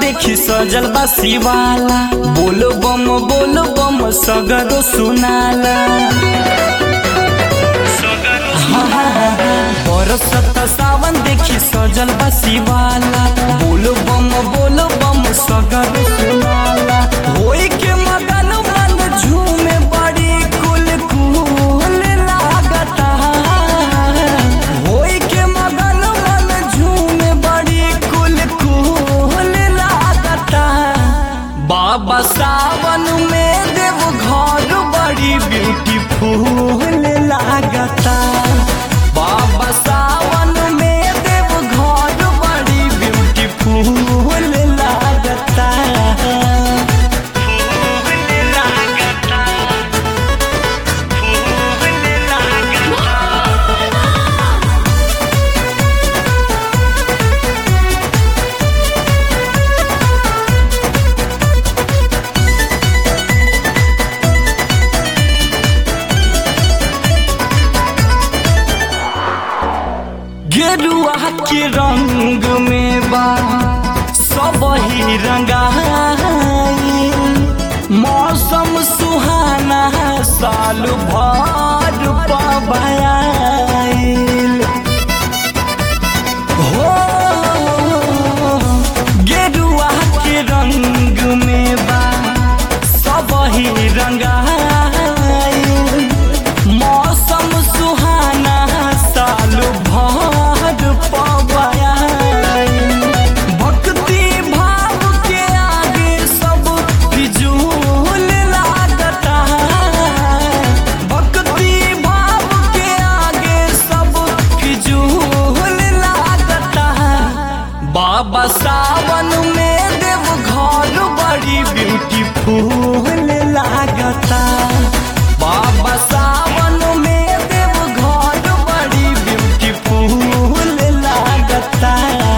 देखी सजल बा शिवाला बोल बम बोल बम सगरो सुनाला बरसत सावन देखी सजल बा शिवाला बोल बम बोल बम सगरो सुनाला होई के मगन मन झूमे बड़ी कुल कुल लागता होई के मगन मन झूमे बड़ी कुल कुल लागता बाबा सावन में देव घर बड़ी ब्यूटीफुल लागता बाबा सावन में देव घर बड़ी ब्यूटीफुल लागता फूल लागता फूल लागता गेरुआ के रंग में बा सब ही रंगाई मौसम सुहाना साल भर पबाइल हो गेरुआ के रंग में बा सब ही रंगाई मौसम सुहाना साल भर पबाइल भक्ति भाव के आगे सब फिजूल लागता भक्ति भाव के आगे सब फिजूल लागता बाबा सावन में देव घर बड़ी ब्यूटीफुल लागता बाबा सावन में देव घर बड़ी ब्यूटीफुल लागता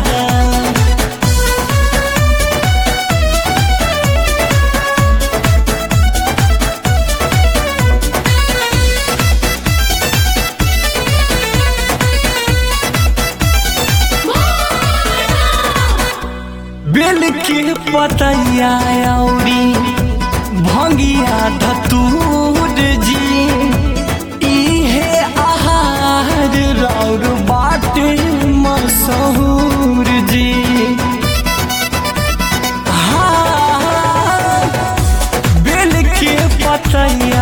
बेल के पतैया औरी भंगिया धतूर जी इहे आहार रौर बाटे मशहूर जी हाँ, बेल के पतैया